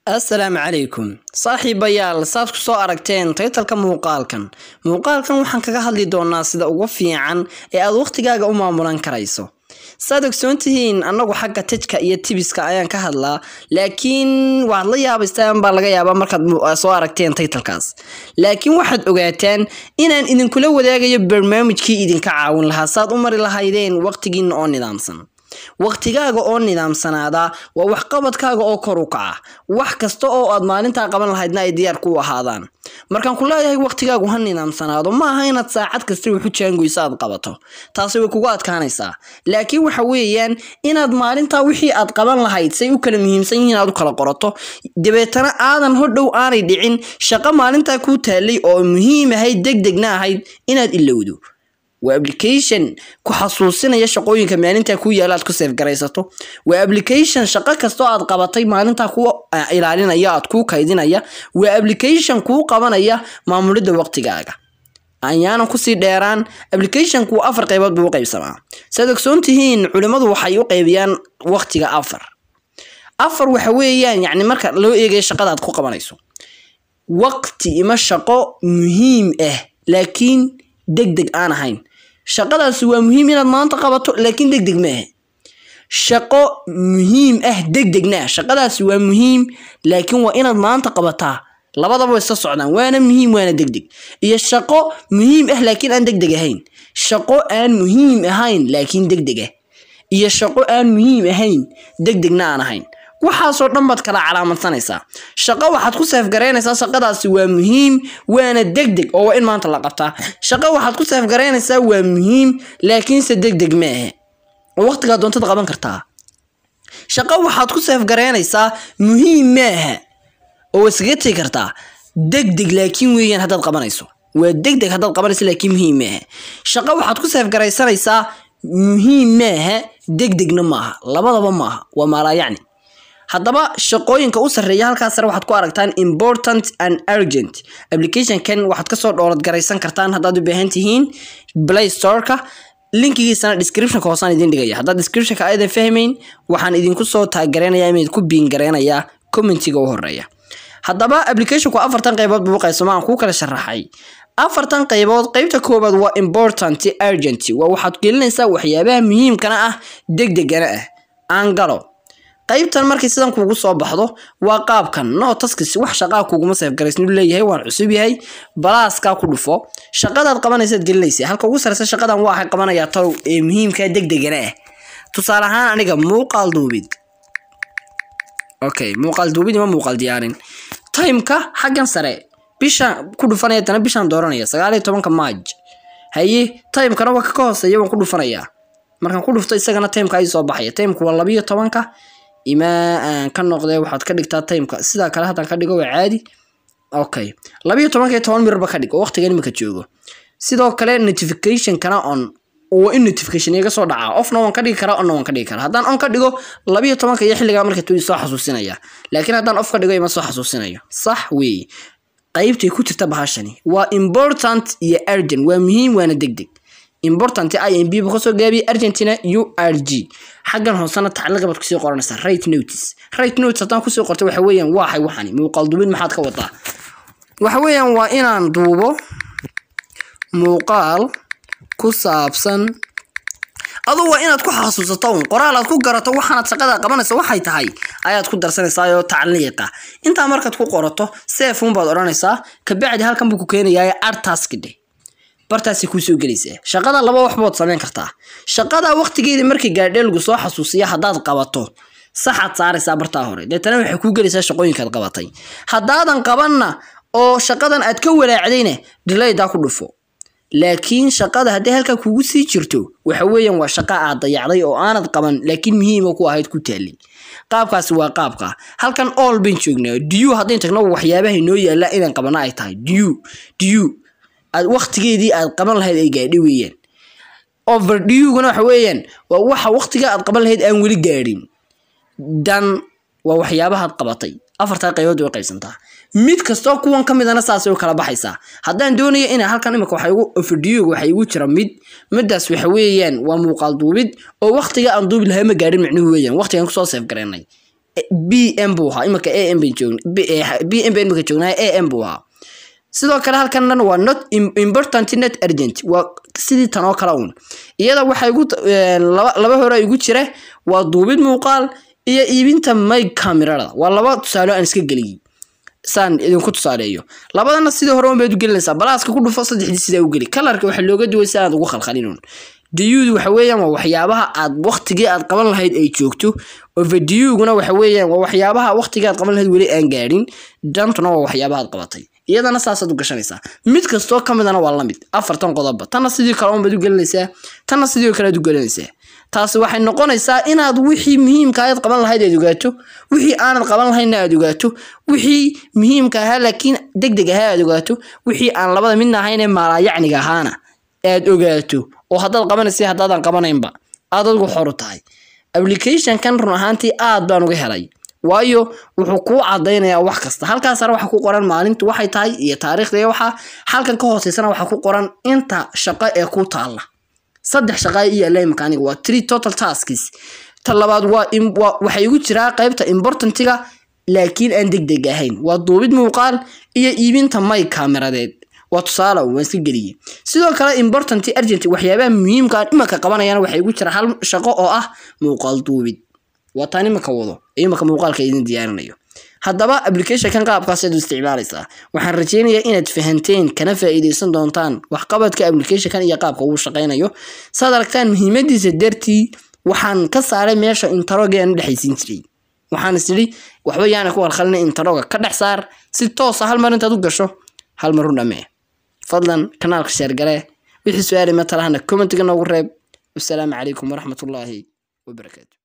assalaamu calaykum saaxiibayaal saad ku soo aragteen taytalka muuqaalkan muuqaalkan waxaan kaga hadli doonaa sida ugu fiican ee aad wakhtigaaga u maamulan karayso saad ogsoon tihiin annagu xagga tejka iyo tibiska ayaan ka hadlaa laakiin waxaad la yaabaystaan baa laga yaabaa markaad soo aragteen taytalkaas laakiin waxaad ogaataan inaan idinkula wadaagayo barnaamijkii idinka caawin lahaa saad u mari lahaydeen wakhtigiina oo nidaamsan wakhtigaaga oo nidaamsanaada waa waxqabadkaaga oo kor u kaca wax kasta oo aad maalintaa qaban lahaydna ay diyaar ku ahaadaan markaan ku leeyahay wakhtigaagu ha nidaamsanaado ma aha inaad saacad kasta waxu jaangoyso aad qabato taasi way kugu adkaanaysaa laakiin waxa weeyaan inaad maalintaa wixii aad qaban lahayd say u kala muhiimsan yihiin aad u kala qorato dabeetana aadan hodhow aanay dhicin shaqo maalintaa kuu taalay oo muhiim ahayd deg degna ahayd inaad ilowdo waa application ku xasuusinaya shaqooyinka maalintaa kuu yaala aad ku seefgaraysato waa application shaqo kastoo aad qabatay maalintaa kuu ilaalinaya aad kuu kaydinaya waa application kuu qabanaya maamulidda waqtigaaga ayaanan kusii dheeraan applicationku afar qaybood buu u qaybsamaa saad ogsoon tihiin culimmadu waxay u qaybiyaan waqtiga afar afar waxa weeyaan yacni marka loo eegayo shaqada aad ku qabanayso waqti ima shaqo muhiim ah laakiin deg deg aan ahayn shaqadaasi waa muhiim inaad maanta qabato laakiin deg deg maaha shaqo muhiim ah deg degna ah shaqadaasi waa muhiim laakiin waa inaad maanta qabataa labadaba way isla socdaan waana muhiim waana deg deg iyo shaqo muhiim ah laakiin aan deg deg ahayn shaqo aan muhiim ahayn laakiin deg deg ah iyo shaqo aan muhiim ahayn deg degna aan ahayn waxaasoo dhan baad kala calaamadsanaysaa shaqo waxaad ku seefgaraynaysaa shaqadaasi waa muhiim waana deg deg oo waa in maanta la qabtaa shaqo waxaad ku seefgaraynaysaa waa muhiim laakiinse deg deg maaha oo waqtigaa doontad qaban kartaa shaqo waxaad ku seefgaraynaysaa muhiim maaha oo waa iskaga tegi kartaa deg deg laakiin weeyaan haddaad qabanayso waa deg deg haddaad qabanayso laakiin muhiim maaha shaqo waxaad ku seefgaraysanaysaa muhiim maaha deg degna maaha labadaba maaha waa maalaayacni haddaba shaqooyinka u sarreeya halkaas sare waxaad ku aragtaan important and urgent applicationkan waxaad kasoo dhoolad garaysan kartaan haddaad u baahan tihiin play storeka linkigiisana descriptionka hoosaan idin dhigaya haddaad descriptionka aydan fahmayn waxaan idinku soo taaggareynayaa ima idinku biin gareynayaa commentiga u horeeya haddaba applicationku afartan qaybood buu qaybsama aan kuu kala sharaxay afartan qaybood qaybta koowaad waa important urgent waa waxaad gelinaysaa waxyaabaha muhiimkana ah deg degana ah aan galo qaybtan markii sidan kuugu soo baxdo waa qaabkan no taskis wax shaqaa kuguma seefgaraysnu leeyahay waan cusub yahay balaaskaa ku dhufo shaqadaad qabanaysaad gelinaysa halka ugu sareysa shaqadan waxay qabanayaa talow ee muhiimka deg degana ah tusaale ahaan aniga muuqaal duubid okay muuqaal duubid ima muuqaal diyaarin timeka xaggan sare bishaan ku dhufanaya tana bishaan dooranaya sagaal iyo tobanka maaj haye timekana waa ka hooseeya waan ku dhufanayaa markaan ku dhufto isagana timeka ay soo baxaya timeka waa labiyo tobanka imaa aan ka noqdee waxaad ka dhigtaa timeka sidaa kale haddaan ka dhigo waa caadi okay labiyo tobanka iyo toban mirarba ka dhig oo waqtigan imika joogo sidoo kale notificationkana on waa in notification iga soo dhacaa ofna waan ka dhigi karaa onna waan ka dhigi karaa haddaan on ka dhigo labiyo tobanka iyo xilligaa marka tuu soo xasuusinaya laakiin haddaan off ka dhigo ima soo xasuusinayo sax weeye qaybtay ku jirta bahashani waa important iyo urgent waa muhiim waana deg deg important imb buu kasoo gaabiyey argentina u r g xaggan hoosena tacliiqa baad kusii qoranaysaa right notice right notice haddaan kusii qorto waxa weeyaan waaxay waxani muuqaal duubid maxaad ka wadaa waxa weeyaan waa inaan duubo muuqaal ku saabsan aduu waa inaad ku xasuusato un qoraal aad ku garato waxaanaad shaqada qabanaysa waxay tahay ayaad ku darsanaysaa oo tacliiqa intaa markaad ku qorato seefun baad odhanaysaa kabacdi halkan buu ku keenayaa artaskidhe bartaasay kuu soo gelaysaa shaqada laba waxbood samayn kartaa shaqada waqtigeeda markii gaadhee lagu soo xasuusiya haddaad qabato saxaad saaraysaa bartaa hore deetana waxay kuu gelaysaa shaqooyinkaad qabatay haddaadan qabanna oo shaqadan aad ka walaacdayna dilaydaa ku dhufo laakiin shaqada hadday halkaa kugu sii jirto waxa weeyaan waa shaqa aad dayacday oo aanad qaban laakiin muhiima ku ahayd ku taalin qaabkaasi waa qaabka halkan all bayn joognaa diyu haddayn tagno waxyaabaha inoo yaalla inaan qabana ay tahay diyu diyu aad waqtigeedii aad qaban lahayd ay gaadhi weeyaan overdewguna waxa weeyaan waa waxa waqtiga aad qaban lahayd aan weli gaadhin dan waa waxyaabahaad qabatay afartaa qaybood way qaybsantaa mid kastoo kuwan ka midana saasay u kala baxaysaa haddaan doonayo ina halkan imika waxa igu overdewga waxa igu jira mid midaas waxa weeyaan waa muuqaal duubid oo waqtiga aan duubi lahaa ma gaadhin micnuhu weeyaan waqtigan kusoo seef garaynay b m buu ahaa imika a m b m baan imika joognaa a m buu ahaa sidoo kale halkan dhan waa not important net urgent waa sidii tan oo kale uun iyada waxaa igu laba hore igu jira waa duubid muuqaal iyo iibinta mig camerada waa laba tusaale aan iska geliyey saan idinku tusaaleeyo labadana sidii hore unbaad u gelinaysaa balaaska ku dhufo saddexdii sidaa u geli kalarka waxaa looga duway si aad ugu khalkhalin diyuudu waxa weeyaan waa waxyaabaha aad waqtigii aad qaban lahayd ay joogto overdiyuguna waxa weeyaan waa waxyaabaha waqtigii aad qaban lahayd weli aan gaadhin dantuna waa waxyaabaha aad qabatay iyadana saasaad u gashanaysaa mid kastoo ka midana waa lamid afartan qodobba tanna sidii kale unbaad u gelinaysaa tanna sidii kale aad u gelinaysaa taasi waxay noqonaysaa inaad wixii muhiimka aad qaban lahayd aad ogaato wixii aanad qaban lahaynna aad ogaato wixii muhiimka ahaa laakiin deg deg ahaa aad ogaato wixii aan labada midna ahayn ee maalaayacniga ahaana aad ogaato oo haddaad qabanaysa haddaadan qabanaynba aad adigu xoru tahay applicationkan run ahaantii aad baan uga helay waayo wuxuu kuu cadaynayaa wax kasta halkaas sare waxa ku qoran maalintu waxay tahay iyo taariikhda iyo waxa halkan ka hooseysana waxaa ku qoran inta shaqo ee ku taalla saddex shaqaa iyo yaalla imika aniga waa three total tasks ta labaad waa waxay igu jiraa qaybta importantiga laakiin aan deg deg ahayn waa duubid muuqaal iyo iibinta may kameradeed waa tusaale waan iska geliyey sidoo kale important urgent waxyaabaha muhiimka aan imika qabanayaan waxay igu jira hal shaqo oo ah muuqaal duubid waa taan imika wado imika muuqaalka idin diyaarinayo haddaba applicationkan qaabkaas aad u isticmaalaysaa waxaan rajeynayaa inaad fahanteen kana faa'iideysan doontaan waxqabadka applicationkan iyo qaabka uu shaqaynayo saad aragtaan muhiimadiisa dartii waxaan ka saaray meesha intaroga aan u dhexaysiin jiray waxaan is idhi waxba yaana ku halkhalina intaroga ka dhex saar si toosa hal mar intaad u gasho hal mar u dhamee fadlan kanaalka sheergale wixii su-aali matalahana commentiga noogu reeb wasalaamu calaykum waraxmatullaahi wabarakaatu